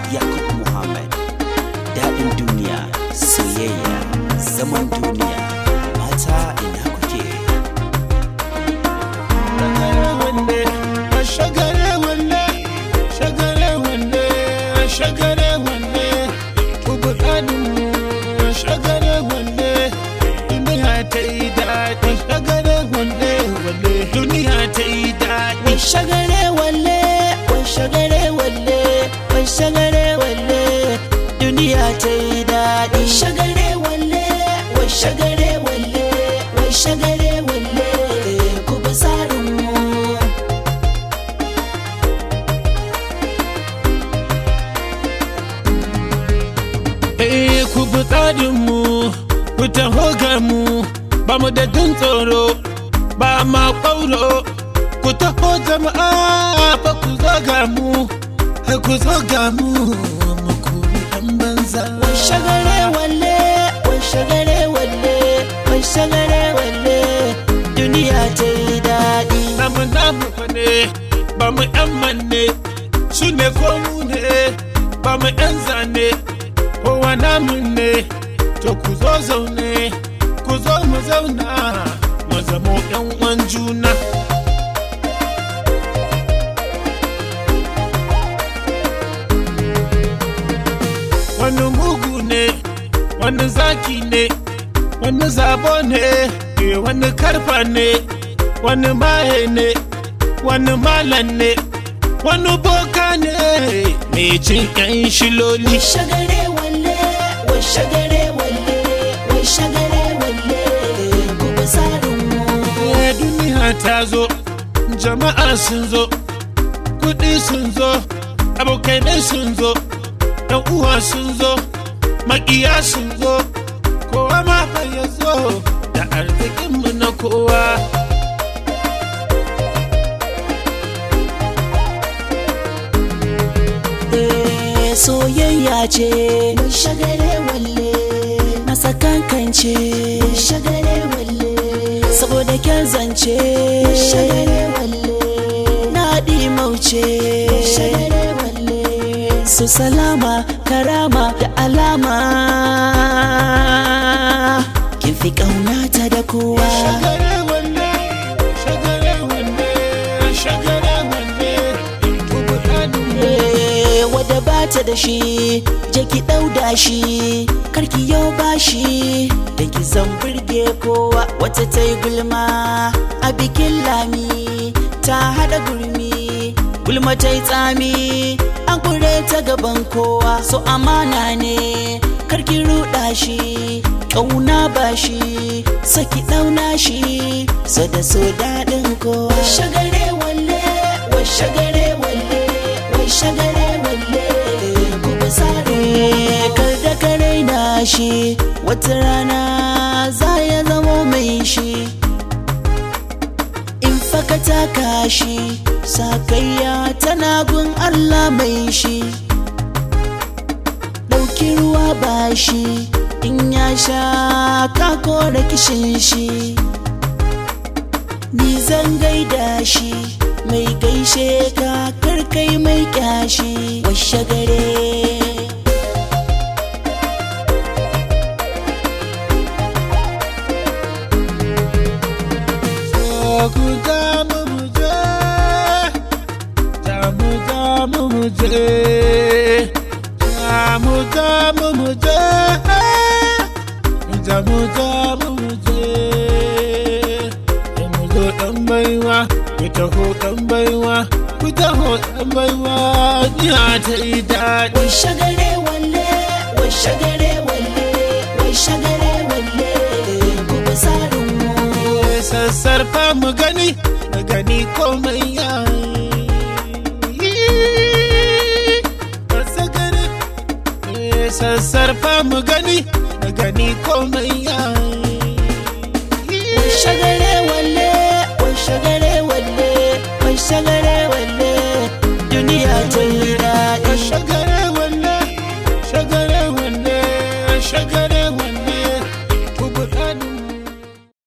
Yakub Muhammad daɗin duniya soyayya zaman duniya mata ina kuke shagare wanne shagare wanne shagare wanne kubu ɗanin shagare wanne duniya ta yi daɗi shagare wanne wanne duniya ta yi daɗi shagare walle wai shagare walle wai shagare walle duniya ta yi daɗi shagare walle wai shagare walle wai shagare walle ku bi tsarin mu Eh ku bi tsarinmu, ku taho ga mu, ba mu da jin tsoro, ba ma ƙwauro. Ku taho jama'a fa ku zo ga mu, ku zo ga mu, mu kuri ɗan banza. wai shagare walle wai shagare walle wai shagare walle duniya ta yi daɗi Namu namu fa ne, ba mu ƴan manne, su ne ko mu ne, ba mu ƴan zane, kowa namu ne, to ku zo zaune, ku zo mu zauna, mu zamo ƴan uwan juna. wani mugu ne wani zaki ne wani zabo ne eh, wani karfa ne wani maye ne wani malan ne wani boka ne mai cin yan shiloli wai shagare walle wai shagare walle wai shagare walle ku bi tsarin mu Eh, duniya ta zo jama'a sun zo kudi sun zo abokanai sun zo yan uwa sun zo makiya sun zo kowa ma fa ya zo da arzikinmu na kowa Eh, soyayya ce mai shagare walle na sakankance mai shagare walle saboda kyan zance mai shagare walle na mauce mai shagare walle su salama karama da alama kin fi ƙaunata da kowa shagare wanne shagare wanne shagare wanne tubu ɗanin Eh, wadda ba ta da shi je ki ɗauda shi karki yau ba shi da ki san burge kowa wata ta yi gulma a bikin lami ta haɗa gurmi gulma ta yi tsami an kure ta gaban kowa so amana ne karki ruɗa shi ƙauna ba shi saki ɗauna shi so da so daɗin kowa shagare walle wa shagare walle wai shagare walle ku bi sare kar da kare na shi wata rana za ya zamo mai shi in faka taka shi sakayya tana gun Allah mai shi ɗauki ruwa ba shi in ya sha ka kora kishin shi ni zan gaida shi mai gaishe ka karkai mai kyashi washe gare ku damu mu je damu damu mu je damu damu mu je damu damu mu je mu zo dan baiwa ku taho dan baiwa ku taho dan baiwa ya ta yi daɗi wai shagare walle wai shagare walle wai shagare walle ku bi tsarin mu sassarfa mu gani mu gani komai ya sassarfa mu gani mu gani komai ya wai shagare